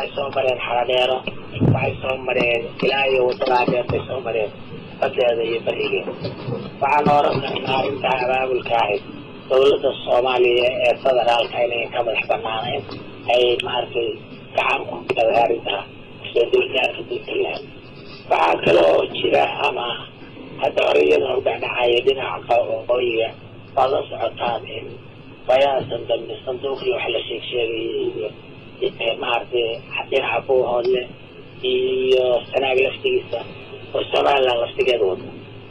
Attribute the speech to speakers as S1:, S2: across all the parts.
S1: waxay soo mareen xaradheero waxay soo mareen ilaa iyo waddadaa dheer bay soo mareen badeeda iyo berigeeda waxaan oran karnaa arrintaa abaabulka ahayd dawladda soomaaliya ee federaalka inayn ka madax banaanayn ay maaragtay gacan ku biladay arrintaa soo dulgaarka puntland waxaa kaloo jira ama hadda hore iyadana u dhacdhacaya dhinaca waqooyiga waad la socotaan in bayaasan dambe sanduuqii wax la sheeg sheegayay iyo maaragtay dhinaca buuhoodle iyo sanaag laftigiisa oo somaliland laftigeeda wada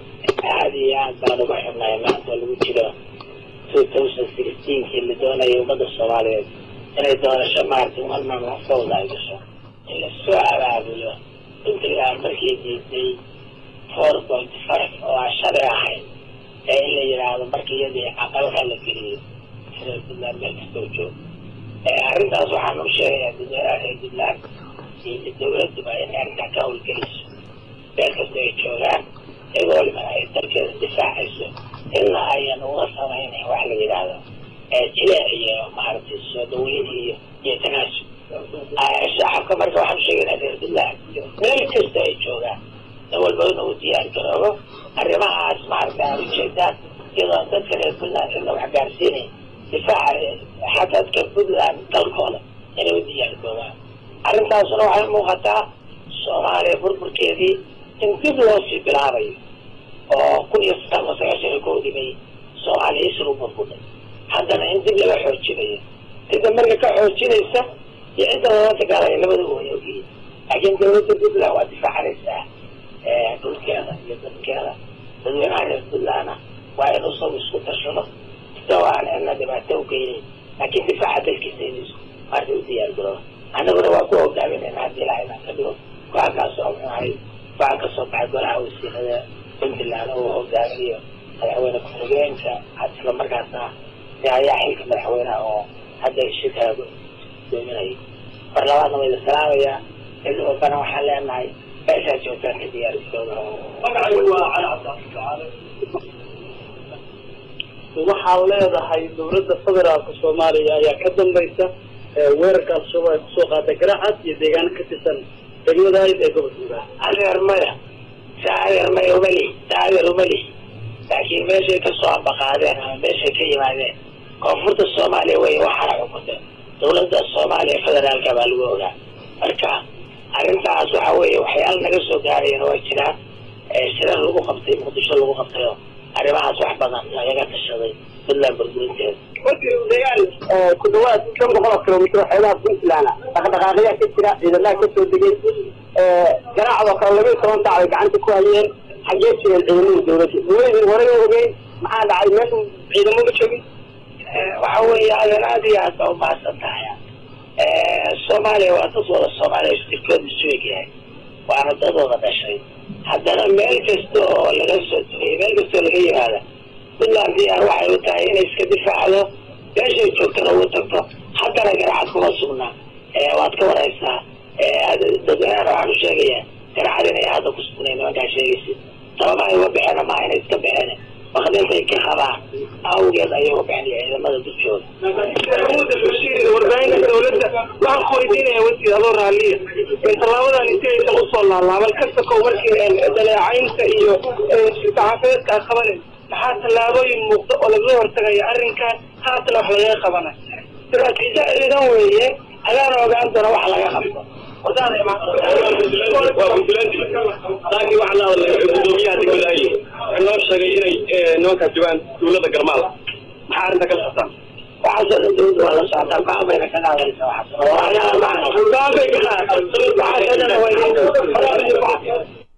S1: aada iyo aad baan uga xubnahay maanta lagu jiro two thousand sixteenkii la doonayay ummadda soomaaliyeed inay doorasho maaragtay marman sawda ay gasho in lasoo abaabulo puntland markii diiday four point five oo aan shalay ahayn ee in la yidhaahdo markii iyadii aqalka la geliyey sida puntland meel kastoo joog arrintaas waxaan u sheegayaa dadweynaha reer puntland iyo dawladduba in arrintaa ka howlgeliso meel kasta ay joogaan iyagoo waliba ay dalkeeda difaacayso ilaa ayan uga samaynayn wax la yidhaahdo jileec iyo maaragtay soo dhaweyn iyo iyo tanaasub shacabka marka waxaan usheegaynaa reer puntland meel kasta ay joogaan nin walba inuu diyaar garoobo arrimahaas maaragta aad ujeedaan iyadoo dadka reer puntland cidna wax gaarsiinay difaaca xadadka puntland dalkooda inay u diyaar garoobaan arrintaasuna waxay muuqataa soomaaliya burburkeedii in dib loo sii bilaabayo oo kun iyo sagaal iyo sagaashan iyo kow dhimay soomaaliya isru burburay haddana in dib laga xoojinayo cidda marka ka xoojinaysa iyo cidda lala dagaalaya labadaba way ogyihiin laakiin dawladda puntland waa difaacanaysaa dhulkeeda iyo dadkeeda dadweynaha reer puntlandna waa in usagu isku tashado isagoo aan cidna dhibaato u geynayn laakiin difaaca dalkiisa in maarta u diyaar garooba annaguna waa ku hogaaminayna haddii ilaha inaan ka dhigo go-aan kaasoo muxuahay go-aan kasoo baxay golaha wasiirada puntland oo hogaaminayo madaxweyne ku-xigeenka isla markaasna ayaa xilka madaxweyneha oo hadda shirkaa doominaya mar labaadna waa idin salaamayaa cid walbana waxaan leenahay meeshaa joogtaan ka diyaar garooba
S2: magacaygu waa cali cabdicasiis waxaad leedahay dawladda federaalka soomaaliya ayaa ka dambaysa weerarka al-shabaab ay kusoo qaatay garacad iyo deegaano ka tirsan degmadahayd ee gobolka
S1: adeer maya sa adeer maya umali sa adeer umali laakiin meeshay kasoo ambaqaadeen ama meeshay ka yimaadeen koonfurta soomaaliya wey waxaana xukunta dawladda soomaaliya federaalka baa lagu ogaa marka arrintaas waxa weeye waxyaala naga soo gaarayana waa jiraan shirar lagu qabtay muqdisho lagu qabtay oo arrimahaas wax badan lagaga tashaday puntland burburinteeda
S2: deegaan ku dhawaad shan boqol oo kilomitr xeebaha puntland dhaqdhaqaaqyaa ka jira ciidamaha kasoo degay garaacdoo kale laba iyo toban saac bay gacanta ku hayeen xaggee jireen ciidamada dawladda dawladii horey u ogeyn maxaa dhacay meesha ciidamo ma joogin
S1: waxa weeye adan aad iyo aad baa umahadsan tahay soomaaliya waa dad wada soomaaliya istirkooda isu egyahay waana dadooda dhashay haddana meel kasta oo laga soo dugeyo meel kasta oo laga yimaada puntland diyaar waxay u tahay inay iska difaacdo meeshay joogtana ugu tagto haddana garacad kuma sugnaa waad ka waraysaa dadweynaana waxaan u sheegayaa garacad inay hadda ku sugnayn nimankaa sheegaysid sababa ay uga baxeen maaha inay iska baxeen wakdintay ka qabaan awgeed ayay uga baxeen ciidamada dushooda
S2: warbaahinta dawladda waxaan ku weydiinaya wasiir adoo raaliya tallaabadan inti aysan usoo laalaaban kasta kow markii daleecaynta iyo saxaafadeedka aad qabanaysa maxaa tallaabooyin muuqda oo lagaga hortagaya arrinkan haatana wax lagaga qabana
S1: istaraatiijo ciidan weeye adaana ogaan doona wax laga qabto
S3: laakiin waxaa la hadlay gudoomiyaha degmadahay wuxuu noo sheegay inay nimankaas joogaan dawladda garmaal maxaa arrinta kala qabtaan
S1: waxaasoo dhan dawladda waa la socotaa go-aan bayna ka qaadaysa waxaas go-aan bay ka qaadaysa waxaasoo dhan waa